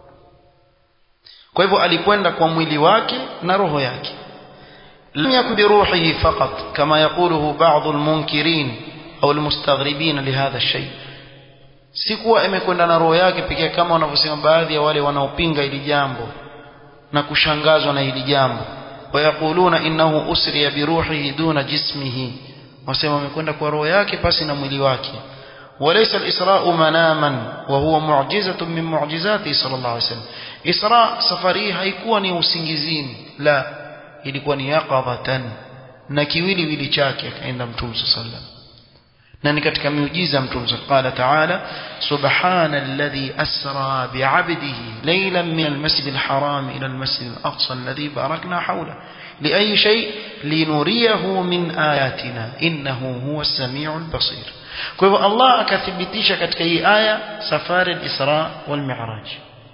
kwa hivyo alikwenda kwa mwili wake na roho yake لم يكن بروحه فقط كما يقوله بعض المنكرين أو المستغربين لهذا الشيء sikuwa imekwenda na roho yake pekee kama wanavyosema baadhi ya wale wanaopinga hili jambo na kushangazwa na hili jambo wayaquluna innahu usriya biruhihi duna jismihi wasema amekwenda kwa roho yake pasi na mwili wake وليس الإسراء مناما وهو معجزة من معجزاته صلى الله عليه وسلم إسراء سفري haikuwa ni usingizini la ilikuwa ni yaqadhatan na kiwili wili chake akaenda mtume sallam na ni katika miujiza mtume qala ta'ala subhana alladhi asra bi'abdihi laylan min almasjid alharam ila almasjid alaqsa alladhi barakna hawla لأي شيء لنريه من آياتنا إنه هو السميع البصير kwa hivyo Allah akathibitisha katika hii aya safari al-Isra wal Mi'raj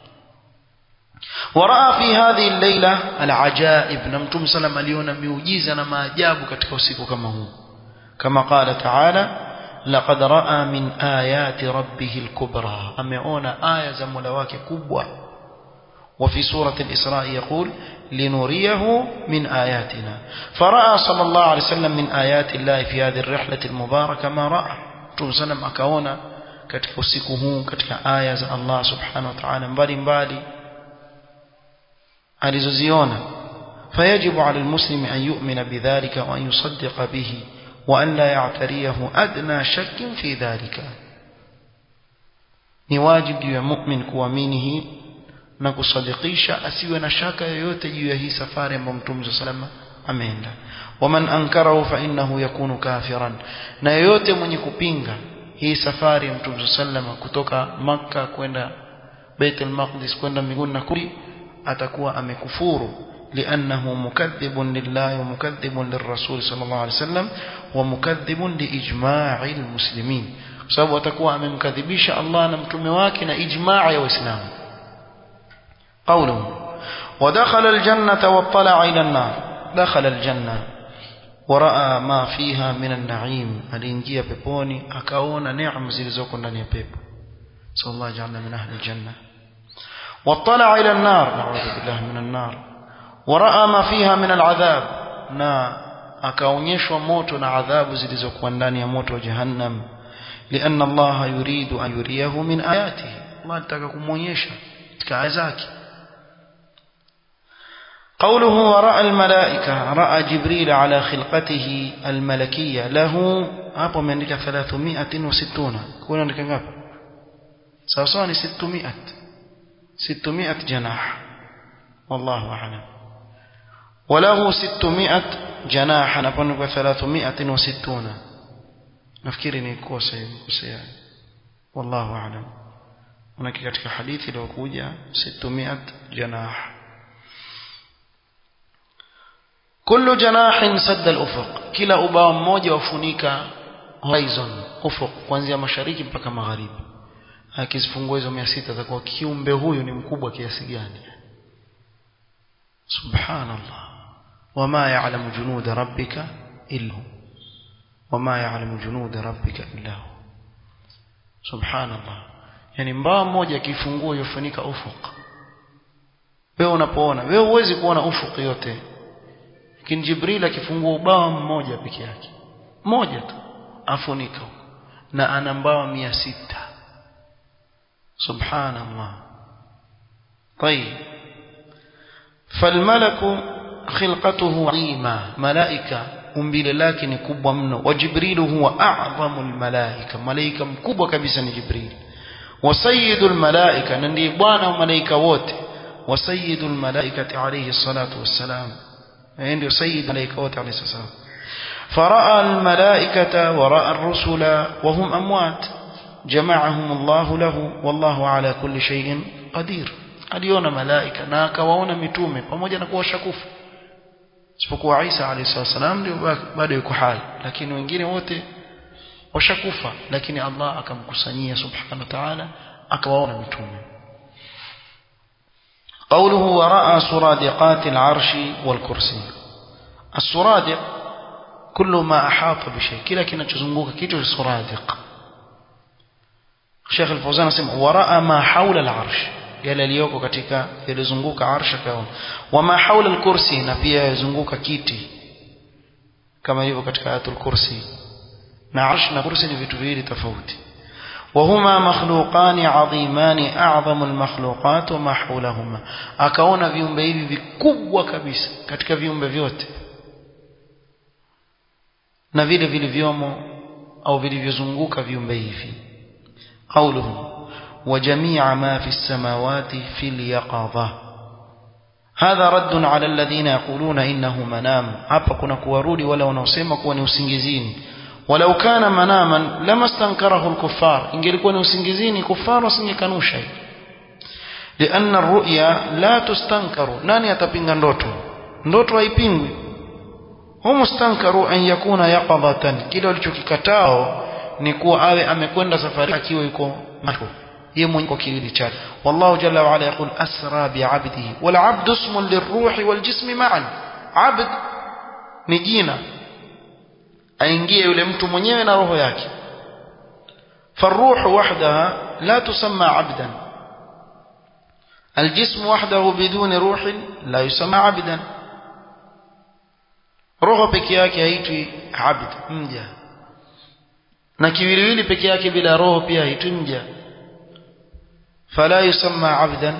waraa fi hadhihi al-layla al-ajaib na mtume sallam aliona miujiza na maajabu katika usiku kama huu kama qala ta'ala laqad raa min ayati rabbih al-kubra ameona aya za Mola wake kubwa وفي سورة الإسراء يقول لنريه من آياتنا فرأى صلى الله عليه وسلم من آيات الله في هذه الرحلة المباركة ما رأى Mtume sallam akaona katika usiku huu katika aya za Allah subhanahu wa ta'ala mbali mbali alizoziona فيجب على المسلم أن يؤمن بذلك وأن يصدق به وأن لا يعتريه أدنى شك في ذلك ni wajibu juu ya mu'min kuamini hii na kusadikisha asiwe na shaka yoyote juu ya hii safari ambayo Mtume sallallahu ameenda waman ankarahu fa innahu yakunu kafiran na yoyote mwenye kupinga hii safari ya Mtume sallama kutoka maka kwenda Baitul Maqdis kwenda mbinguni na kuli atakuwa amekufuru لأنه مكذب لله ومكذب للرسول صلى الله عليه وسلم ومكذب لإجماع المسلمين sababu atakuwa amemkadhibisha Allah na mtume wake na ijmaa ya waislamu قوله ودخل الجنة واطلع إلى النار دخل الجنة ورأى ما فيها من النعيم aliingia peponi akaona neema zilizoko ndani ya pepo sallallahu ajalna min ahli aljanna واطلع إلى النار نعوذ بالله من النار ورأى ما فيها من العذاب na akaonyeshwa moto na adhabu zilizokuwa ndani ya moto wa jahannam لأن الله يريد أن يريه من آياته الله anataka kumuonyesha katika aya zake قوله ورأى الملائكة رأى جبريل على خلقته الملكية له hapo ameandika 360 kuna andika ngapi sawa sawa ni 600 600 جناح والله أعلم وله 600 جناح napoandika 360 nafikiri ni kosa hivi kosea والله أعلم manake katika hadithi iliyokuja 600 جناح kullu janahin sadda al-ufuq kila ubao mmoja wafunika horizon ufuq kuanzia mashariki mpaka magharibi akizifungua hizo 600 atakuwa kiumbe huyu ni mkubwa kiasi gani subhanallah wama ya'lamu junuda rabbika illa hu wama ya'lamu junuda rabbika illa hu subhanallah yani mbao mmoja akifungua yofunika ufuq wewe unapoona wewe huwezi kuona ufuq yote lakini Jibril akifungua ubao mmoja peke yake mmoja tu afunika na ana mbao mia sita subhanallah طيب فالملك خلقته عظيمة ملائكة umbile lake ni kubwa mno wa jibrilu huwa a'zamu almalaika malaika mkubwa kabisa ni jibril wa sayyidul malaika na ndiye bwana wa malaika wote wa sayyidul malaikati alayhi salatu wassalam yeye ndio sayyid malaika wote alayhi salam فراى الملائكه وراى الرسل وهم اموات جمعهم الله له والله على كل شيء قدير aliona malaika na akawaona mitume pamoja na kuwa washakufa isipokuwa Isa alayhi salam ndio bado yuko hai lakini wengine wote washakufa lakini Allah akamkusanyia subhanahu wa ta'ala akawaona mitume قوله وراء سرادقات العرش والكرسي السرادق كل ما أحاط بشيء كلا kinachozunguka kitu suradiq Sheikh Al-Fawzan anasema waraa ma hawla al-arsh yale yaliyoko katika yalizunguka arsha kaona wama haula al-kursi na pia yazunguka kiti kama hivyo katika ayatul kursi na arsh na kursi ni vitu viwili tofauti وهما مخلوقان عظيمان أعظم المخلوقات وما حولهما akaona viumbe hivi vikubwa kabisa katika viumbe vyote na vile vilivyomo au vilivyozunguka viumbe hivi قوله وجميع ما في السماوات في اليقظة هذا رد على الذين يقولون إنه منام hapa kuna kuwarudi wala wanaosema kuwa ni usingizini ولو كان مناما لما استنكره الكفار ingelikuwa ni usingizini kufar wasingekanusha لأن الرؤيا لا تستنكر nani atapinga ndoto ndoto haipingwi hum mustankaru an yakuna yaqadatan kile walichokikatao ni kuwa awe amekwenda safari akiwa yuko macho yeye mwenyewe kwa kiwili chake wallahu jalla wa ala yaqul asra bi 'abdihi wal 'abdu ismun lirruhi wal jismi ma'an 'abd ni jina aingie yule mtu mwenyewe na roho yake فالروح وحدها لا تسمى عبدا الجسم وحده بدون روح لا يسمى عبدا roho peke yake haitwi abd mja na kiwiliwili peke yake bila roho pia haitwi mja fala yusamma abdan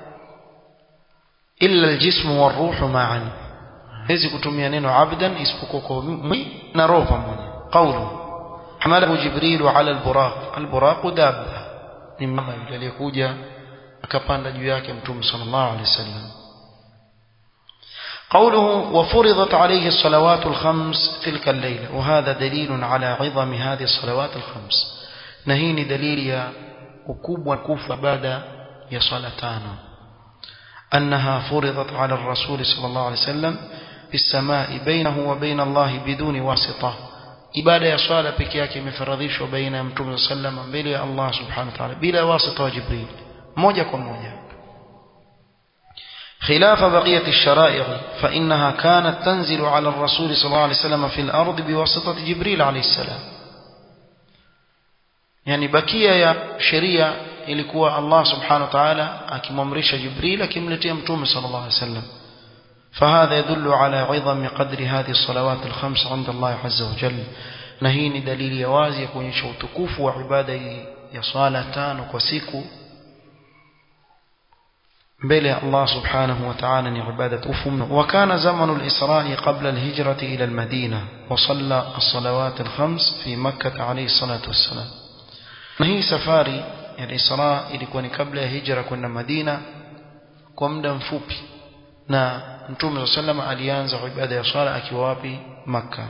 illa aljismu waruhu ma'an hizi kutumia neno abdan isipokuwa kwa mwili na roho pamoja qawlu hamalahu jibril ala alburaq alburaq dabba ni mama yule aliyekuja akapanda juu yake mtume sallallahu alaihi wasallam قوله وفرضت عليه الصلوات الخمس تلك الليلة وهذا دليل على عظم هذه الصلوات الخمس نهيني دليل يا وكوب وكوف بعد يا صلاتان أنها فرضت على الرسول صلى الله عليه وسلم في السماء بينه وبين الله بدون واسطة ibada ya swala peke yake imefaradhishwa baina ya mtume sallam mbele ya Allah subhanahu wa ta'ala bila wasita wa Jibril moja kwa moja خلاف بقية الشرائع فإنها كانت تنزل على الرسول صلى الله عليه وسلم في الأرض بواسطة جبريل عليه السلام يعني بقية يا شريعة ilikuwa Allah subhanahu wa ta'ala akimamrisha Jibril akimletea mtume sallallahu alaihi wasallam فهذا يدل على عظم قدر هذه الصلوات الخمس عند الله عز وجل na hii ni dalili ya wazi ya kuonyesha utukufu wa ibada hii ya swala tano kwa siku mbele ya Allah subhanahu wa ta'ala ni ibada tukufu mno wa kana zamanu al-isra qabla al-hijrati ila al-madina wa salla as-salawat al-khams fi makkah alayhi salatu wassalam na hii safari ya Isra ilikuwa ni kabla ya hijra kwenda Madina kwa muda mfupi na Mtume sallam alianza ibada ya swala akiwa wapi Makka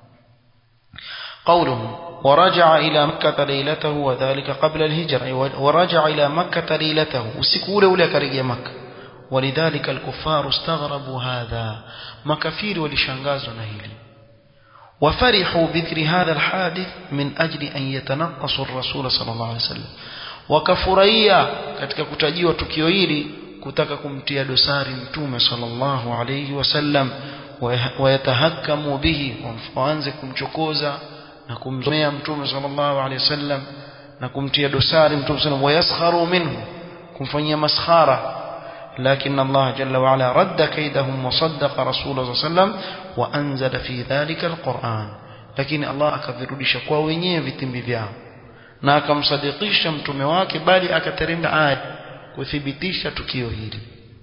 قوله ورجع إلى مكة ليلته وذلك قبل الهجرة ورجع إلى مكة ليلته وسكول ولا كرجي مكة ولذلك الكفار استغربوا هذا مكفير ولشنغاز نهيلي وفرحوا بذكر هذا الحادث من أجل أن يتنقصوا الرسول صلى الله عليه وسلم wakafurahia katika kutajiwa tukio hili kutaka kumtia dosari mtume sallallahu alayhi wasallam wayatahakamu bihi waanze kumchokoza na kumzomea mtume sallallahu alayhi wasallam na kumtia dosari mtume sallallahu wayaskharu minhu kumfanyia maskhara لكن الله جل وعلا رد كيدهم وصدق رسول الله صلى الله عليه وسلم وأنزل في ذلك القرآن لكن الله akavirudisha kwa wenyewe vitimbi vyao na akamsadikisha mtume wake bali akateremka aya kuthibitisha tukio hili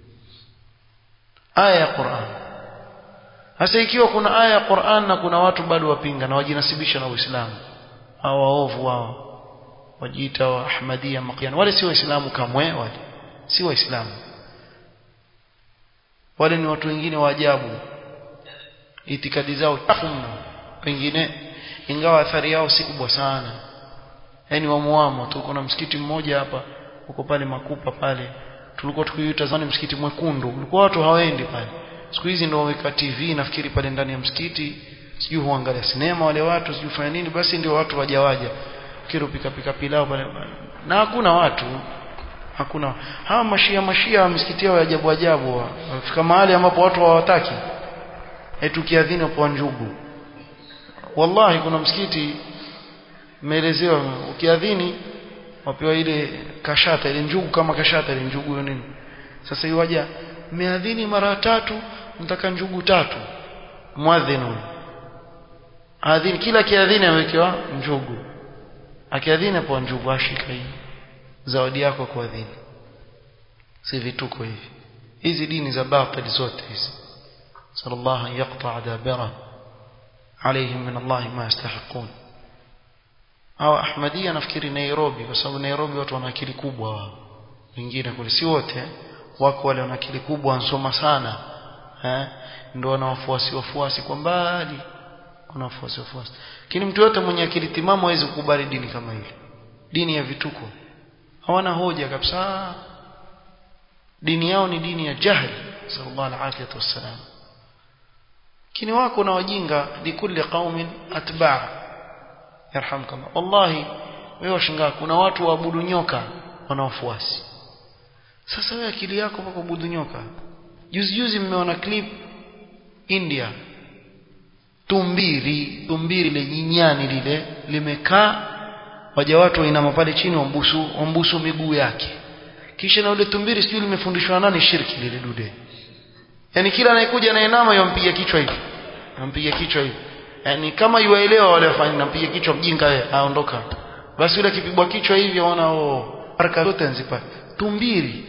aya ya Qur'an sasa ikiwa kuna aya ya Qur'an na kuna watu bado wapinga na wajinasibisha na Uislamu hao waovu wao wajiita wa Ahmadiyya Maqiyan wale si waislamu kamwe wale si waislamu wale ni watu wengine wa ajabu itikadi zao chafu mno pengine ingawa athari yao si kubwa sana yani wamuamo tu kuna msikiti mmoja hapa uko pale makupa pale tulikuwa tukiuita zamani msikiti mwekundu ulikuwa watu hawaendi pale siku hizi ndio waweka TV nafikiri pale ndani ya msikiti sijui huangalia sinema wale watu sijui fanya nini basi ndio watu wajawaja kiro pika pika pilao pale na hakuna watu hakuna hawa mashia mashia misikiti yao ya ajabu ajabu wafika mahali ambapo watu hawataki eti kiadhini kwa njugu wallahi kuna msikiti meelezewa ukiadhini wapewa ile kashata ile njugu kama kashata ile njugu hiyo nini sasa iwaja meadhini mara tatu mtaka njugu tatu muadhinu adhini kila kiadhini amewekewa njugu akiadhini hapo njugu ashika hii zawadi yako kwa adhini si vituko hivi hizi dini za batili zote hizi sallallahu an yaqta dabira عليهم من الله ما يستحقون au ahmadia nafikiri Nairobi kwa sababu Nairobi watu wana akili kubwa wao wengine kule si wote wako wale wana akili kubwa wansoma sana eh ndio wana wafuasi wafuasi kwa mbali wana wafuasi wafuasi lakini mtu yote mwenye akili timamu hawezi kukubali dini kama hili dini ya vituko hawana hoja kabisa dini yao ni dini ya jahili sallallahu alaihi wasallam lakini wako na wajinga likulli qaumin atba' yarhamkallah wallahi wewe washangaa kuna watu waabudu nyoka wana wafuasi sasa wewe akili yako mpaka kuabudu nyoka juzi juzi mmeona clip India tumbiri tumbiri ile nyinyani lile limekaa waja watu wainama pale chini wambusu wambusu miguu yake kisha na yule tumbiri sijui limefundishwa nani shirki lile dude yani kila anayekuja anainama yampiga kichwa hivi yampiga kichwa hivi yani kama yuwaelewa wale wafanya nampiga kichwa mjinga yeye aondoka basi yule akipigwa kichwa hivi aona oh haraka zote nzipa tumbiri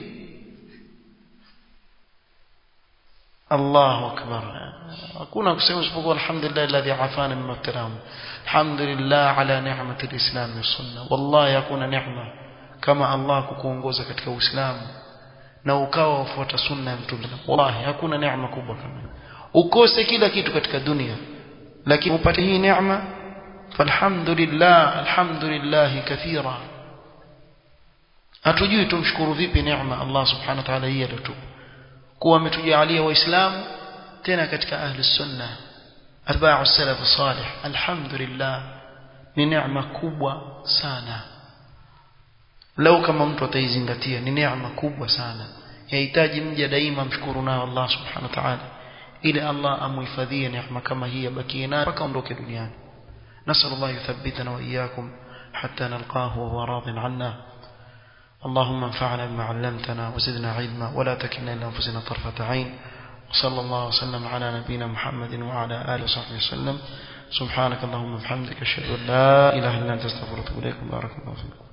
Allahu akbar hakuna kusema isipokuwa alhamdulillah alladhi afana mimma ibtalahum alhamdulillah ala ni'mati alislam wa sunna wallahi hakuna neema kama Allah kukuongoza katika uislamu na ukawa ufuata sunna ya mtume wallahi hakuna neema kubwa kama ukose kila kitu katika dunia lakini upate hii neema falhamdulillah alhamdulillah kathira hatujui tumshukuru vipi neema Allah subhanahu wa ta'ala hii aliyotupa kuwa ametujalia waislamu tena katika ahli sunna atba'u salaf salih alhamdulillah ni neema kubwa sana lau kama mtu ataizingatia ni neema kubwa sana yahitaji mja daima mshukuru nayo Allah subhanahu wa ta'ala ili Allah amuhifadhie neema kama hii abakie nayo mpaka ondoke duniani نسأل الله يثبتنا وإياكم حتى نلقاه وهو راض عنا اللهم انفعنا بما علمتنا وزدنا علما ولا تكلنا إلى أنفسنا طرفة عين وصلى الله وسلم على نبينا محمد وعلى آله وصحبه وسلم سبحانك اللهم وبحمدك أشهد أن لا إله إلا أنت استغفرك وأتوب إليك بارك الله فيكم